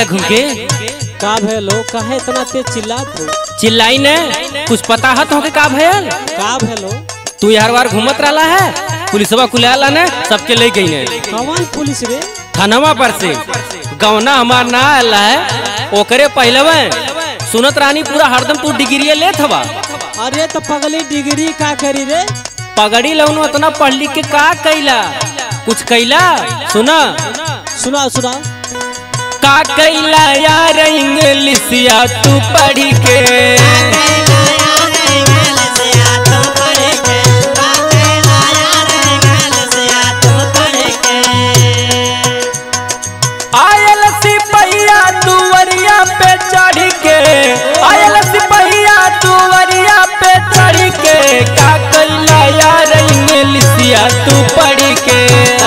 घूम के का भेलो काहे इतना तेज चिल्लात हो चिल्लाई ने कुछ पता है तो का भयल का भेलो तू हर बार घूमत रहा है पुलिसवा कुलाला ने सबके ले गई ने कौन पुलिस रे थानवा पर से गौना हमार ना आला है ओकरे पहलवे सुनत रानी पूरा हरदम तू डिग्री लेत हवा अरे तो पगली डिग्री का करी रे पगड़ी लौनो इतना पढ़ लिख के का कैला कुछ कैला सुना सुना सुना का कैला यार इंग्लिशिया तू पढ़ के आयल सिपहिया दुवरिया पे चढ़ के आयल सिपहिया दुवरिया पे चढ़ के का कैला यार इंग्लिशिया तू पढ़ के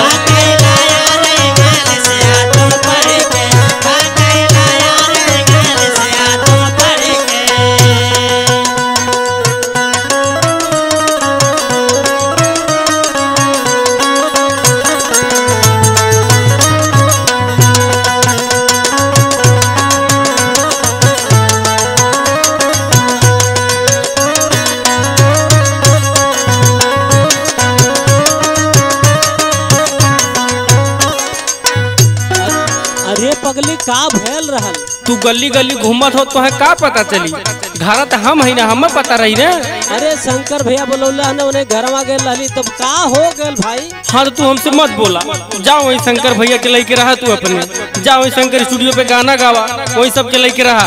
अरे पगली का भेल रहल तू गली गली घूमत हो तो है का पता चली घर तो हम है ना हमें पता रही ना अरे शंकर भैया बोलौला ने उन्हें घरवा गेल रहली तब का हो गेल भाई हाँ तो तू हमसे मत बोला जाओ वही शंकर भैया के लेके रहा तू अपने जाओ वही शंकर स्टूडियो पे गाना गावा वही सब के लेके रहा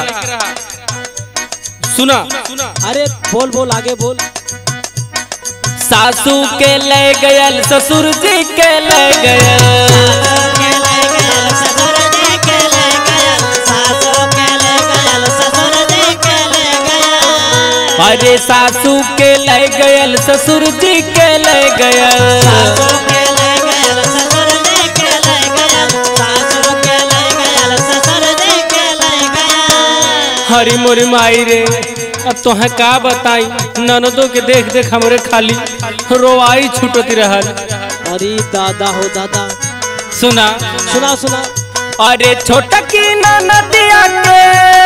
सुना अरे बोल बोल आगे बोल सासू के ले गयल ससुर जी के ले गयल अरे सासू के ले गयल ससुर जी के ले गयल हरी मोरी माई रे अब तोहे का बताई ननदो के देख देख हमरे खाली रोवाई छूटती रहल अरे दादा हो दादा सुना सुना सुना अरे छोटा की ननदिया के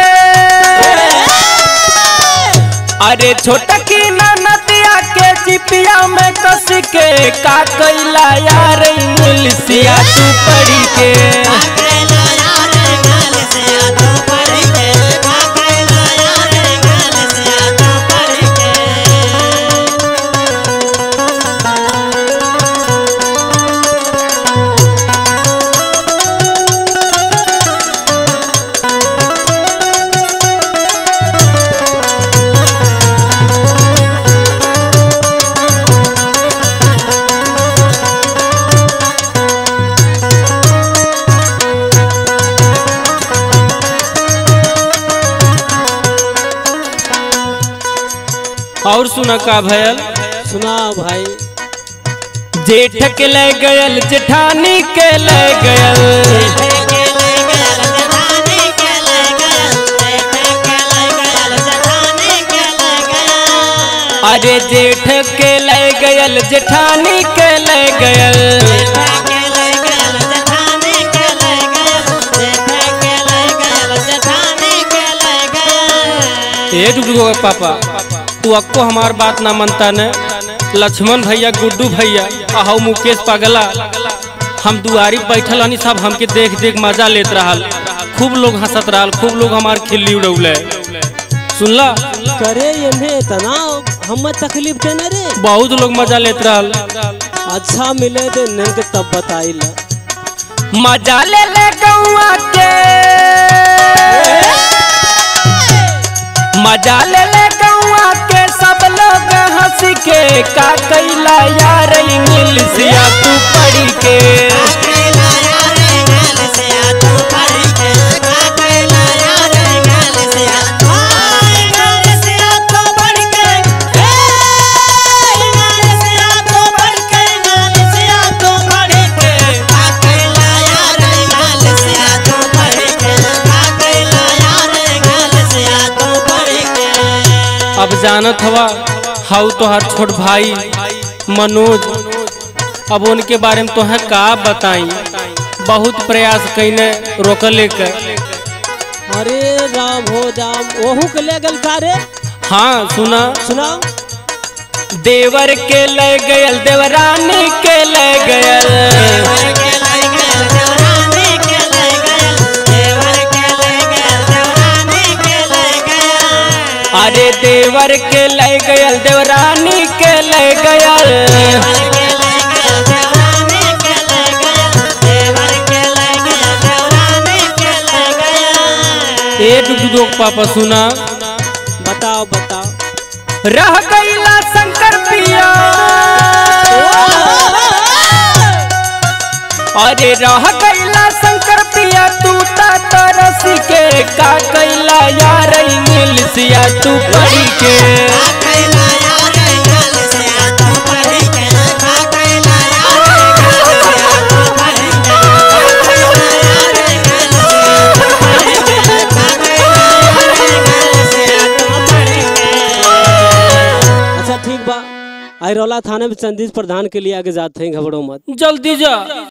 अरे छोटा की ननदिया के चिपिया में कस के का कैला यार इंग्लिशिया तू पढ़ी के और सुना का भयल सुना भाई जेठ के ले गयल जेठानी के ले गयल अरे जेठ के ले गयल जेठानी के ले गयल ए डुडू पापा तू अक्को हमार बात ना मानता ने लक्ष्मण भैया गुड्डू भैया आहू मुकेश पगला हम दुआरी बैठल हनी सब हमके देख देख मजा लेत रहल खूब लोग हंसत रहल खूब लोग हमार खिल्ली उड़ौले सुनला करे इन्हें इतना हम तकलीफ देना रे बहुत लोग मजा लेत रहल अच्छा मिले दे नंग तब बताइला मजा ले ले गौआ के मजा ले ले गौआ के सब लोग हंस के का कैला यार इंग्लिशिया तू पढ़ी के अब जानत हवा हाउ तोहार छोट भाई मनोज अब उनके बारे में तोहे का बताई बहुत प्रयास कैने रोकले के अरे राम हो राम ओहू के ले गल का रे हाँ सुना सुनाओ देवर के ले गयल देवरानी के ले गयल अरे देवर के ले गयल देवरानी के ले गयल ए डुगडुगो के पापा सुना बताओ बताओ रह गईला शंकर पिया अरे रह गईला शंकर पिया तू ता तरस के का कैला यार मिलसिया तू पढ़ी के अच्छा ठीक बा आई रौला थाने में चंदीज प्रधान के लिए आगे जाते हैं घबरो मत जल्दी जा